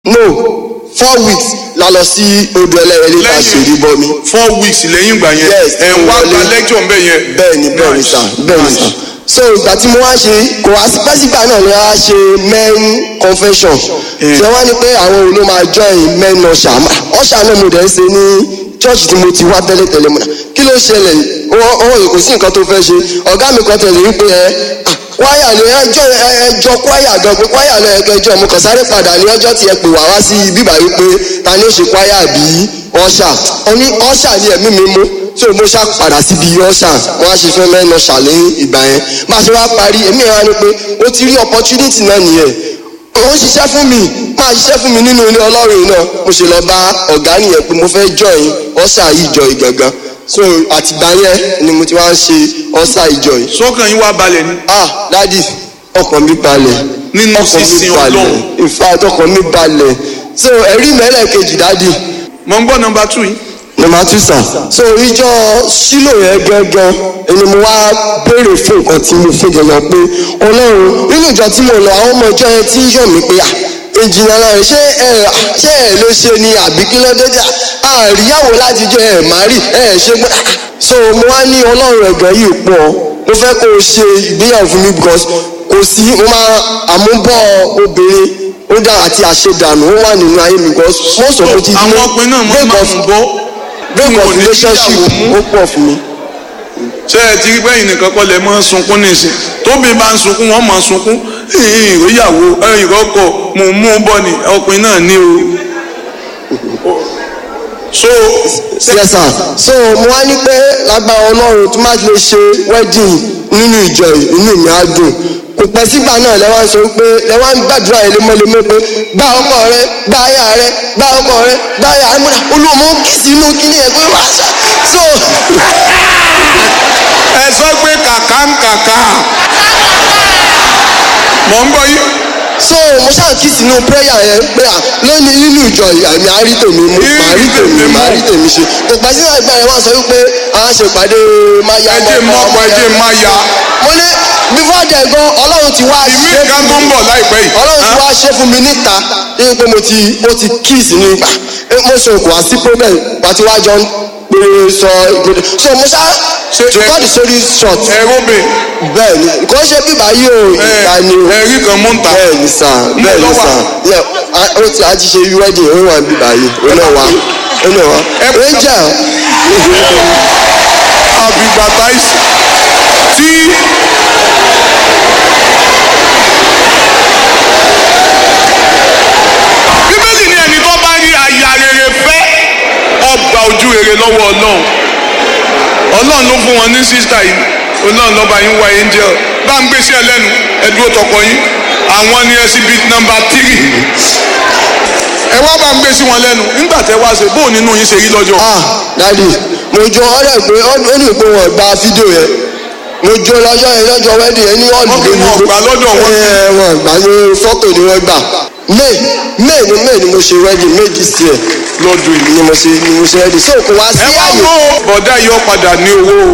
no four weeks la lọ sí odò ẹlẹ́yẹlé ta ṣèrí bọmi. four weeks lẹ́yìn ìgbà yẹn Yes, ẹ̀ ń wá wọlé. gba lecture mbẹ́ yẹn. bẹ́ẹ̀ni bẹ́ẹ̀ni Nice, sà bẹ́ẹ̀ni sà nice. so ìgbà tí mo wá ṣe kò wá sí pẹ́sìgbà náà ni wọ́n á ṣe men confession tí wọ́n ní pé àwọn òun ló máa join men ọ̀ṣà ọ̀ṣà náà mo dẹ̀ ń ṣe ní church tí mo ti wá tẹ́lẹ̀tẹ́lẹ̀ mọ́ra kí ló ṣẹlẹ̀ wọ́n wọ́n kò sí nǹkan tó fẹ́ ṣe ọ̀gá mi kan tẹ̀lé wípé ẹ ah, kwaya ni ẹjọ́ ẹjọ́ kwaya gan pé kwaya lọ ẹ̀kẹjọ́ mo kàn sáré padà ní ọjọ́ tí ẹ pè wá wá sí bíbá wípé ta ni ó ṣe kwaya bí ọ̀ṣà ọ̀ní ọ̀ṣà ni ẹ̀mí mi mú tí o mo ṣá padà síbi ọ̀ṣà wọn á ṣe fẹ́ mẹ́nu ṣàlẹ́ ìgbà yẹn bá a ṣe wá parí èmi ìran ni pé ó ti rí opportunity náà nìyẹn òun ṣiṣẹ́ fún mi máa ṣiṣẹ́ fún mi nínú ilé ọlọ́run yìí náà mo ṣe lọ bá ọ̀gá nìyẹn pé mo fẹ́ join ọ̀ṣà ìjọ ìgangan so àtìgbà yẹn ni mo ti wá ń ṣe ọ̀ṣà ìjọ yìí sọ́kàn yín wá balẹ̀ ni. ah dadi ọkàn mi balẹ̀ Nínú ọkàn mi sísin balẹ̀ Ọlọ́run. in fact ọkàn mi balẹ̀ so ẹ̀rí mẹ́lẹ̀ kejì dadi mo ń gbọ́ nọmba two yìí. number two sir so ìjọ sílò yẹn gangan ẹni mo wá béèrè fún nǹkan tí mo fẹ́ gangan pé ọlọ́run nínú ìjọ tí mo lọ àwọn ọmọ ìjọ yẹn tí yọ̀ mí pé à ìjìnlẹ̀ náà ṣé ẹ ṣé ẹ ló ṣe ni àbí kí ló dé jà àríyáwó láti jẹ ẹ má rí ẹ ṣe gbọ́ so mo wá ní ọlọ́run ẹ̀gbọ́n yìí pọ̀ mo fẹ́ kó o ṣe ìgbéyàwó fún mi because kò sí mo máa àmúbọ̀ obìnrin ó dá àti àṣedànù ó wà nínú ayé mi because most of it is àwọn ọkùnrin náà máa break máa of ń bọ́. break Wọn ò of ní relationship tíyàwó mú. ó pọ̀ fún mi. ṣé ẹ ti rí bẹ́yìn nìkan kọ́ lẹ mọ́ sunkún nísìn tóbi bá ń sunkún wọ́n mọ̀ sunkún ìròyàwó ìrọ́kọ̀ mò ń mú bọ́ ni ọkùnrin náà ní o. so yes sir so mo wá ní pé lágbára ọlọ́run tó má lè ṣe wedding nínú ìjọ yìí inú mi á dùn kò pẹ́ sígbà náà lẹ́wọ́n sọ pé lẹ́wọ́n gbàdúrà yìí lemọ́lemọ́ pé gbá ọkọ rẹ gbá aya rẹ gbá ọkọ rẹ gbá aya rẹ múra olùmọ kìsì inú kíní ẹ pé wàá ṣá so ẹ sọ pé kàkà ń kàkà mọ̀ ń gbọ́ yín. so mo ṣáà kìsì inú prayer yẹn pé à lónìí nínú ìjọ yìí àmì àárí tèmi mú màá rí tèmi màá rí tèmi ṣe kò pẹ́ sígbà ìgbà yẹn wọ́n sọ wípé àwọn ṣèpàdé máyà ẹ jẹ́ mọ́ ọkọ ẹ jẹ́ má ya mo ní before then gan ọlọ́run ti wá ìmí ṣe kan fún tó ń mi bọ̀ láìpẹ́ yìí. ọlọ́run ti wá ṣe fún mi níta ní pé mo ti mo ti kiss ní gbà mo sọ kò wá sí problem pàtí wá jọ ń pè sọ ìgbòdè so mo ṣá Ṣé to ẹ- cut the story short ẹ róbè bẹ́ẹ̀ ni nǹkan ṣe bíbá yìí o ìta ni o ẹ rí kan mú ń ta. bẹ́ẹ̀ ni sà bẹ́ẹ̀ ni ló wà? sà Yeah, a- ó ti a ti ṣe wedding ó wà bíbá yìí ó náà wá ó náà wá Ẹ- angel àbígbàtà ìsì tí bíbélì ní ẹni tó bá rí aya rere fẹ́ ọgbà ojú rere lọ́wọ́ ọlọ́run ọlọ́run ló fún wọn ní sísítà yìí ọlọ́run lọ́ba yín wá angel bá ń gbèsè ẹlẹ́nu ẹdúró tọkọ yín àwọn ni exhibit number three ẹ wá bá ń gbèsè wọn lẹ́nu nígbà tẹ wá ṣe bóun nínú yín ṣe rí lọ́jọ́ ah dadi mo jọ ọ̀rẹ́ pé ó ní pé wọn gba fídíò yẹn mo jọ lọ́jọ́ yẹn lọ́jọ́ wedding yẹn ní ọ̀dùn Wọ́n fi wọn gbà lọ́dọ̀ wọn. ẹ wọn gbà ní fọ́tò ni wọ́n gbà may may ni may ni mo ṣe wedding may this year lọ́dún yìí. ni mo ṣe ni mo ṣe wedding so kò wá sí ẹ wá àyè mú bọ̀dá yọ padà ní owó o.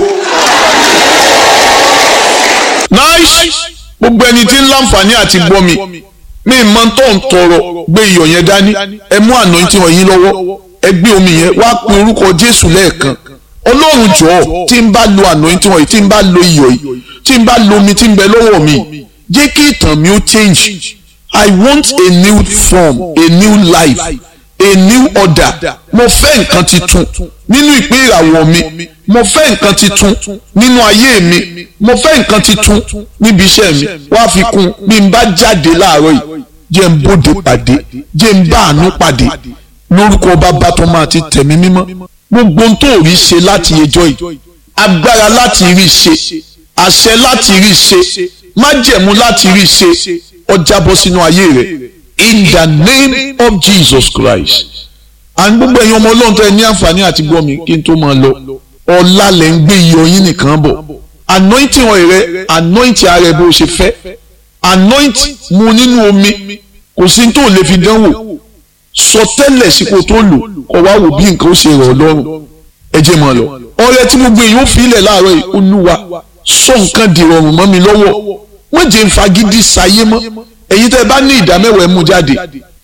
nice gbogbo ẹni tí ń láǹfààní àti gbọ́ mi mi mọ tó ń tọrọ gbé iyọ̀ yẹn dání ẹ mú anointing wọ̀nyí lọ́wọ́ ẹ gbé omi yẹn wá pe orúkọ jésù lẹ́ẹ̀kan ọlọ́run jọ̀ọ́ tí ń bá lo anointing wọ̀nyí tí ń bá lo iyọ̀ yìí tí ń bá lo omi tí ń bẹ lọ́wọ́ mi jẹ́ kí ìtàn mi ó change i want a new form a new life a new order mo fẹ́ nǹkan titun nínú ìpín ìràwọ̀ mi mo fẹ́ nǹkan titun nínú ayé mi mo fẹ́ nǹkan titun níbi iṣẹ́ mi wá fi kún bí n bá jáde láàárọ̀ yìí jẹ́ n bóde pàdé jẹ́ n bá àánú pàdé lórúkọ bàbá tó máa ti tẹ̀mí mímọ́ gbogbo ohun tó rí ṣe láti ẹjọ́ yìí agbára láti rí ṣe àṣẹ láti rí ṣe májẹ̀mú láti rí ṣe ọjà bọ́ sínú ayé rẹ̀ in the name of Jesus Christ and gbogbo ẹ̀yin ọmọ ọlọ́run tó ẹ ní àǹfààní àti gbọ́ mi kí n tó máa lọ ọ̀la lẹ̀ ń gbé iyọ̀ yín nìkan bọ̀ anointing oil rẹ anointing ara ẹ bó o ṣe fẹ́ anoint mu nínú omi kò sí tó lè fi dánwò sọ tẹ́lẹ̀ sípò tó lò kọ́ wá wò bí nǹkan ó ṣe rọ̀ ọ́ lọ́rùn ẹ jẹ́ máa lọ ọrẹ tí gbogbo èèyàn ó fi ilẹ̀ láàárọ̀ yìí olúwa sọ nǹkan dìrọ̀rùn mọ́ mi lọ́wọ́ wọ́n jẹ́ ń fagídí sayé mọ́ èyí tẹ́ ẹ bá ní ìdámẹ́wàá ẹ mú jáde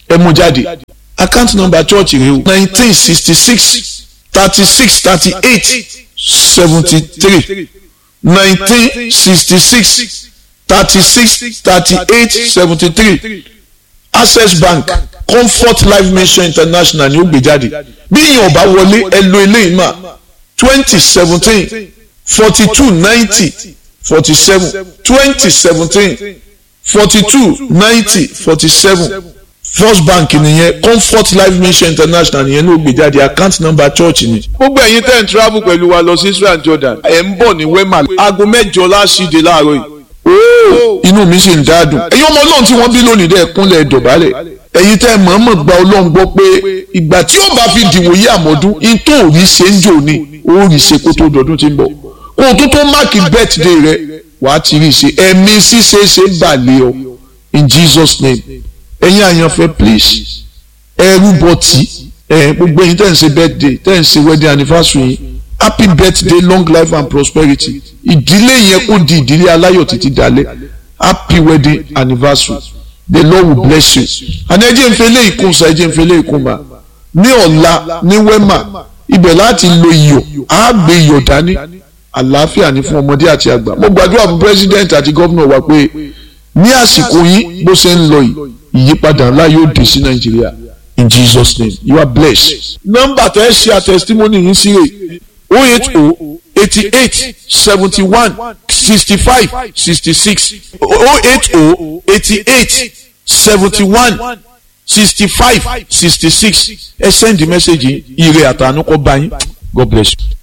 ẹ mú jáde account number church rẹ o nineteen sixty six thirty six thirty eight seventy three nineteen sixty six thirty six thirty eight seventy three access bank comfort life mission international ni ó gbé jáde bí ìyẹn ọba wọlé ẹ lo eléyìí mà twenty seventeen forty two ninety forty seven twenty seventeen forty two ninety forty seven first bank nìyẹn comfort life mission international nìyẹn ló gbé jáde account number church ni. gbogbo ẹ̀yin tẹ́ ń travel pẹ̀lú wa lọ sí Israel Jordan ẹ̀ ń bọ̀ ní wema aago mẹ́jọ láṣìde láàárọ̀ yìí. ooo inú mi sì ń dáadùn. ẹ̀yin ọmọ ọlọ́run tí wọ́n bí lónìí dẹ́ kúnlẹ̀ dọ̀bálẹ̀ ẹ̀yin tẹ́ mọ̀ọ́mọ̀ gba ọlọ́run gbọ́ pé ìgbà tí ó bá fi dìwòye àmọ́dún in tó ò rí ṣe ń jò ní ó rí ṣe kó tó dọ̀dún tí ń bọ̀ kó o tó tó máàkì birthday rẹ wàá ti rí ṣe ẹ̀mí ṣíṣe ṣe balẹ̀ ọ in Jesus name ẹ̀yin àyànfẹ́ please ẹrú bọ̀tì ẹ̀ gbogbo ẹ̀yin tẹ́ ń ṣe birthday tẹ́ ń ṣe wedding anniversary yìí happy birthday long life and prosperity ìdílé yẹn kó di ìdílé aláyọ̀ títí dalẹ̀ happy wedding anniversary the lord will bless you àná ẹjẹ ń fẹlẹ ìkúnsa ẹjẹ ń fẹlẹ ìkúnba ní ọ̀la ní wema ibẹ̀ láti lo iyọ̀ á gbé iyọ̀ dání àlàáfíà ní fún ọmọdé àti àgbà mo gbàdúrà fún president àti gómìnà wa pé ní àsìkò yìí bó ṣe ń lọ yìí ìyípadà ńlá yóò dé sí nàìjíríà in jesus name you are blessed. nọ́mbà tẹ́ ẹ ṣe àtẹ̀sítímọ́nì yìí sí rè o eight o eighty eight seventy one sixty five sixty six o eight o eighty eight seventy one sixty five sixty six ẹ send the message yìí ire àtànú kọ́ bá yín god bless you.